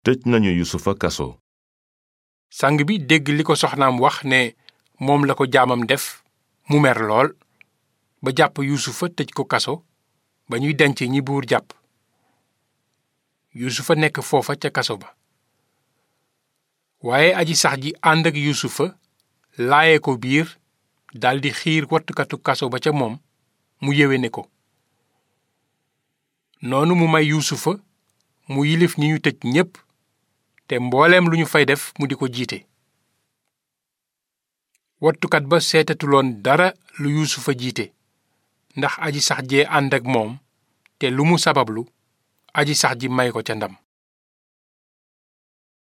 tëj nañu yusufa kaso sang bi dégg li ko soxnaam wax ne moom la ko jaamam def mu mer lool ba jàpp yusufa tëj ko kaso ba ñuy denc ñi buur jàpp yusufa nekk foofa ca kaso ba waaye aji sax ji ànd ak yusufa laaye ko biir daldi xiir wattukatu kaso ba ca moom mu yéwéne ko noonu mu may yuusufa mu yilif ñi ñu tëj ñépp te mbooleem lu ñu fay def mu di ko jiite wattukat ba seetatuloon dara lu yuusufa jiite ndax aji sax jee ànd ak moom te lu mu sabablu aji sax ji may ko ca ndam